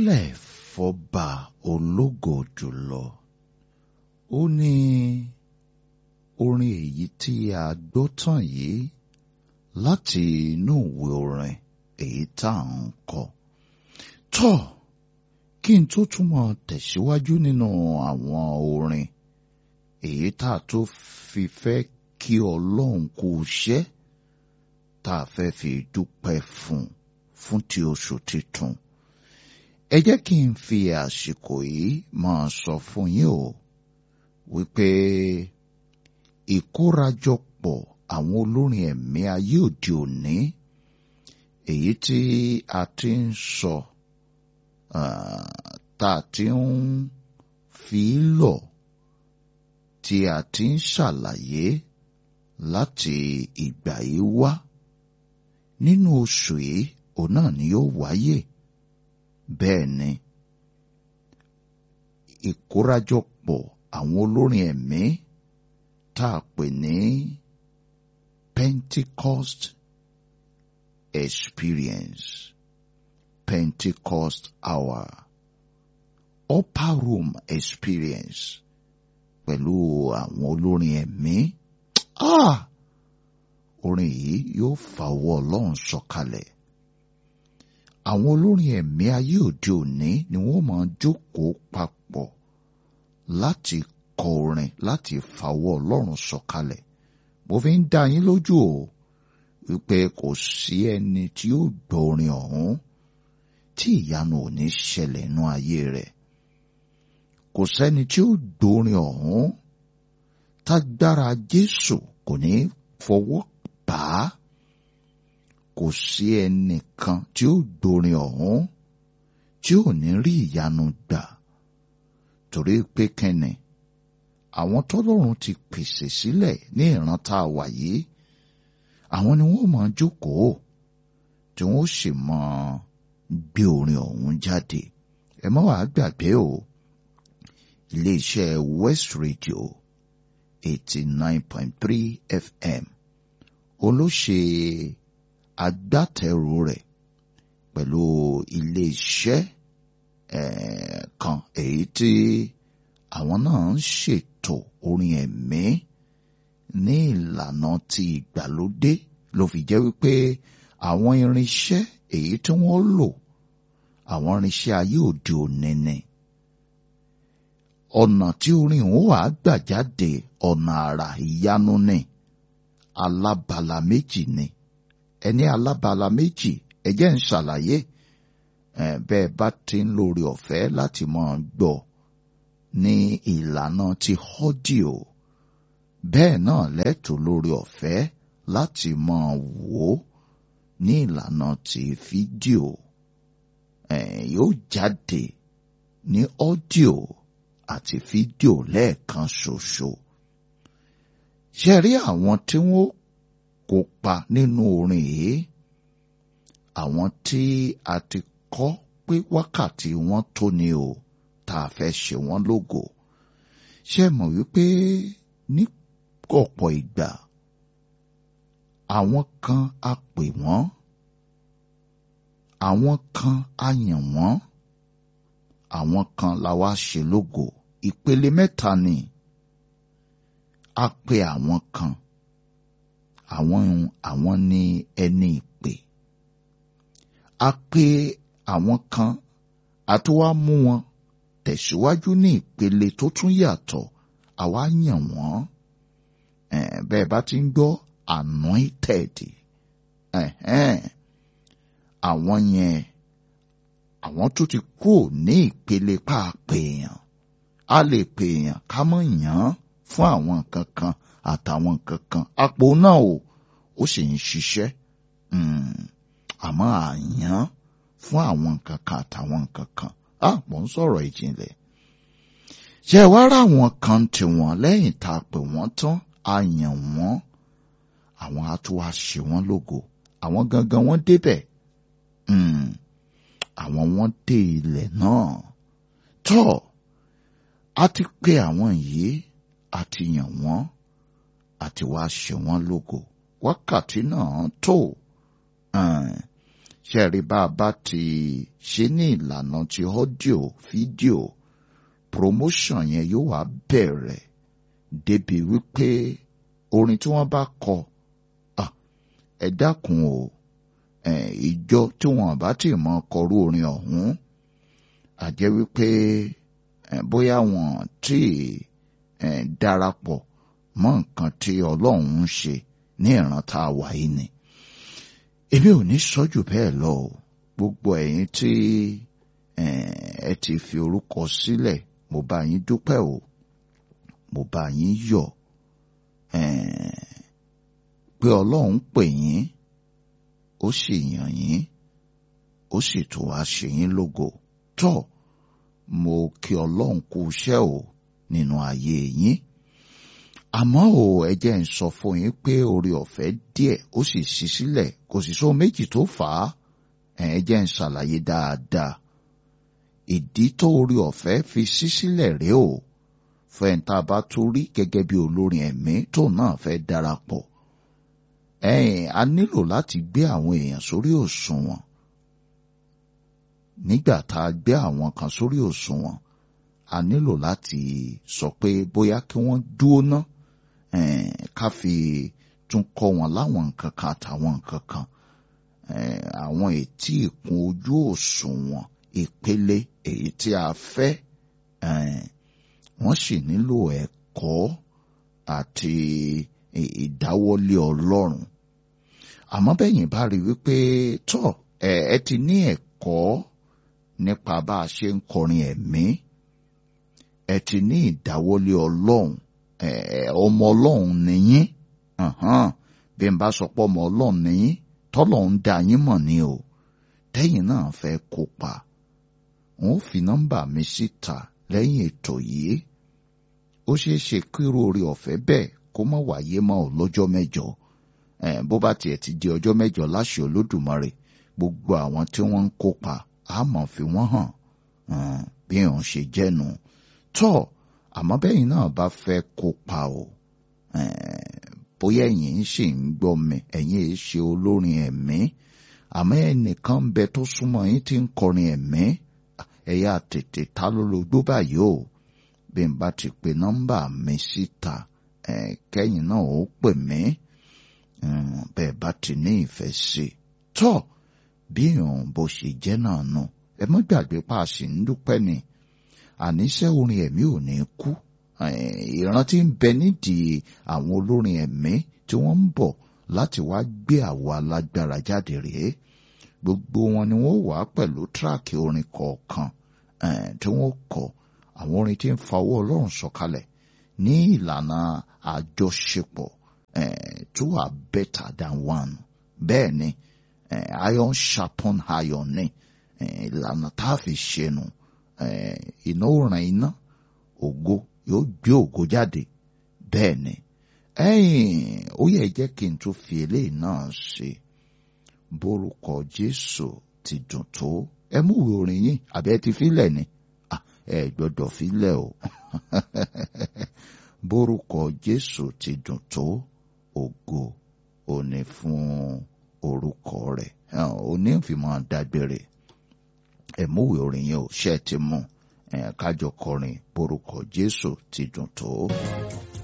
ìfilọ́lẹ̀ fọba ológo jùlọ ó ní orin èyí tí a gbọ́ tán yìí láti inú ìwé orin èyí tá à ń kọ tọ́ kí n tó túmọ̀ tẹ̀síwájú nínú àwọn orin èyí tá a tó fi fẹ́ kí ọlọ́run kú iṣẹ́ tá a fẹ́ fi dúpẹ́ fún fún ti oṣù titun ẹ jẹ́ kí n fi àsìkò yìí máa sọ fún yín o wípé ìkórajọpọ̀ àwọn olórin ẹ̀mí ayé òde òní èyí tí a ti ń sọ tá a ti ń fi lọ tí a ti ń ṣàlàyé láti ìgbà yìí wá nínú oṣù yìí òun náà ni yóò wáyé bẹ́ẹ̀ ni ìkórajọpọ̀ àwọn olórin ẹ̀mí tá a pè ní Pentecost experience Pentecost hour upper room experience pẹ̀lú àwọn olórin ẹ̀mí ah orin yìí yóò fa ọwọ́ Ọlọ́run sọ̀kalẹ̀ àwọn olórin ẹ̀mí ayé òde òní ni wọ́n máa jókòó papọ̀ láti kọ orin láti fa ọwọ́ Ọlọ́run sọ̀kalẹ̀ mo fi ń dá yín lójú o wípé kò sí ẹni tí ó gbọ́ orin ọ̀hún tí ìyanu ò ní ṣẹlẹ̀ nú ayé rẹ̀ kò sẹ́ni tí ó gbọ́ orin ọ̀hún tágbára Jésù kò ní fọwọ́ bà á kò sí ẹnìkan tí ó gbórin ọ̀hún tí ò ní rí ìyanu gbà torí pé kẹ́ni àwọn tọ́lọ́run ti pèsè sílẹ̀ ní ìran tá a wà yìí àwọn ni wọ́n máa jókòó tí wọ́n sì máa gbé orin ọ̀hún jáde ẹ má wàá gbàgbé o iléeṣẹ́ West Radio eighty nine point three FM olóṣè agbátẹrù rẹ̀ pẹ̀lú iléeṣẹ́ kan èyí tí àwọn náà ń ṣètò orin ẹ̀mí ní ìlànà ti ìgbàlódé ló fi jẹ́ wípé àwọn irinṣẹ́ èyí tí wọ́n lò àwọn irinṣẹ́ ayé òde òní ni ọ̀nà tí orin òun wà gbà jáde ọ̀nà àrà ìyanu ni alábala méjì ni ẹni alábala méjì ẹ jẹ́ ń ṣàlàyé bẹ́ẹ̀ bá ti ń lórí ọ̀fẹ́ láti máa gbọ́ ní ìlànà ti ọ́díò bẹ́ẹ̀ náà lẹ́tọ̀ lórí ọ̀fẹ́ láti máa wò ó ní ìlànà ti fídíò yóò jáde ní ọ́díò àti fídíò lẹ́ẹ̀kan ṣoṣo ṣe rí àwọn tí wọ́n kópa nínú orin yìí àwọn tí a ti kọ́ pé wákàtí wọn tó ni o tá a fẹ́ ṣe wọ́n lógo ṣe mọ̀ wípé ní ọ̀pọ̀ ìgbà àwọn kan a pè wọ́n àwọn kan a yàn wọ́n àwọn kan la wá ṣe lógo ìpele mẹ́ta ni a pè àwọn kan àwọn àwọn ni ẹni ìpè a pè àwọn kan a tó wá mú wọn tẹ̀síwájú ní ìpele tó tún yàtọ̀ àwa yàn wọ́n bẹ́ẹ̀ bá ti ń gbọ́ anointed àwọn yẹn àwọn tó ti kúrò ní ìpele pàápèèyàn a lè pèèyàn ká mọ̀ yàn án fún àwọn nǹkan kan àtàwọn nǹkan kan àpò náà o ó sì ń ṣiṣẹ́ àmọ́ àyàn fún àwọn nǹkan kan àtàwọn nǹkan kan á mò ń sọ̀rọ̀ ìjìnlẹ̀ ṣe wá rà wọn kan tiwọn lẹ́yìn tá a pè wọ́n tán a yàn wọ́n àwọn á tún wá ṣe wọ́n lógo àwọn gangan wọ́n débẹ̀ àwọn wọ́n dé ilẹ̀ náà tọ́ a ti pè àwọn yìí a ti yàn wọ́n àti wá ṣe wọ́n lógo wákàtí náà tó ṣẹ́ẹ̀rí bá a bá ti ṣe ní ìlànà ti ọ́díò fídíò promotion yẹn yóò wá bẹ̀rẹ̀ débi wípé orin tí wọ́n bá kọ ẹ dákun o ìjọ tí wọ́n bá ti mọ kọrú orin ọ̀hún àjẹ́ wípé bóyá wọ́n tí darapọ̀ mọ́ nǹkan tí Ọlọ́run ń ṣe ní ìran tá a wà yìí ni èmi ò ní sọ jù bẹ́ẹ̀ lọ o gbogbo ẹ̀yin tí ẹ ti fi orúkọ sílẹ̀ mo bá yín dúpẹ́ o mo bá yín yọ̀ pé Ọlọ́run pè yín ó sì yàn yín ó sì tún wá ṣe yín lógo tó mo kí Ọlọ́run kú iṣẹ́ o nínú ayé yín àmọ́ o ẹ jẹ́ ń sọ fún yín pé oore ọ̀fẹ́ díẹ̀ ó sì ṣí sílẹ̀ kò sì sóhun méjì tó fà á ẹ jẹ́ ń ṣàlàyé dáadáa ìdí tó oore ọ̀fẹ́ fi ṣí sílẹ̀ rèé o fẹ́ǹtà bá tún rí gẹ́gẹ́ bí olórin ẹ̀mí tó náà fẹ́ darapọ̀ ẹ̀yìn a nílò láti gbé àwọn èèyàn sórí òṣùwọ̀n nígbà tá a gbé àwọn kan sórí òṣùwọ̀n a nílò láti sọ pé bóyá kí wọ́n dúró ná ká fi tún kọ́ wọn láwọn nǹkan kan àtàwọn nǹkan kan àwọn ètí ìkún ojú òṣùwọ̀n ìpele èyí tí a fẹ́ wọ́n sì nílò ẹ̀kọ́ àti ìdáwọ́lé Ọlọ́run àmọ́ bẹ́yìn bá rí wípé tọ́ ẹ ti ní ẹ̀kọ́ nípa bá a ṣe ń kọrin ẹ̀mí ẹ ti ní ìdáwọ́lé Ọlọ́run ọmọ Ọlọ́run nìyín bí n bá sọ pé ọmọ Ọlọ́run nìyín tọ́lọ́run dá yín mọ̀ ni o tẹ́yìn náà fẹ́ kópa wọn ò fi nọ́mbà mi síta lẹ́yìn ètò yìí ó ṣeé ṣe kíró orí ọ̀fẹ́ bẹ́ẹ̀ kó má wáyé mọ́ ò lọ́jọ́ mẹ́jọ bó bá tiẹ̀ ti di ọjọ́ mẹ́jọ láṣẹ Olódùmarè gbogbo àwọn tí wọ́n ń kópa á mọ̀ fi wọ́n hàn bí òun ṣe jẹ́nu tọ́ àmọ́ bẹ́yìn náà bá fẹ́ kópa o bóyá ẹ̀yin ṣì ń gbọ́ mi ẹ̀yin èé ṣe olórin ẹ̀mí àmọ́ ẹnìkan ń bẹ tó súnmọ́ yín tí ń kọrin ẹ̀mí ẹ̀yà tètè ta ló lójú báyìí o bí n bá ti pe nọ́mbà mi síta kẹ́yìn náà ó pè mí bẹ́ẹ̀ bá ti ní ìfẹ́ sí i tọ́ bí òun bó ṣe jẹ́ náà nù ẹ mọ́ gbàgbé pa a sì ń dúpẹ́ ni àníṣe orin ẹ̀mí ò ní kú ìrántí ń bẹ nídìí àwọn olórin ẹ̀mí tí wọ́n ń bọ̀ láti wá gbé àwo alágbára jáde rèé gbogbo wọn ni wọ́n wà pẹ̀lú tíráàkì orin kọ̀ọ̀kan tí wọ́n kọ àwọn orin tí ń fa owó Ọlọ́run sọ̀kalẹ̀ ní ìlànà àjọṣepọ̀ two are better than one bẹ́ẹ̀ ni iron sharpon iron ni ìlànà tá a fi ṣe nu iná ó ràn iná ògo yóò gbé ògo jáde bẹ́ẹ̀ ni ẹ̀yìn ó yẹ jẹ́ kí n tún fi eléyìí náà ṣe bórúkọ Jésù ti dùn tó ẹ mú ìwé orin yín àbí ẹ ti filẹ̀ ni ẹ gbọ́dọ̀ filẹ̀ o bórúkọ Jésù ti dùn tó ògo òní fún orúkọ rẹ̀ òní fi máa dágbére ẹ mú ìwé orin yín o ṣe ti mú ẹ kájọ kọrin bórúkọ Jésù ti dùn tó.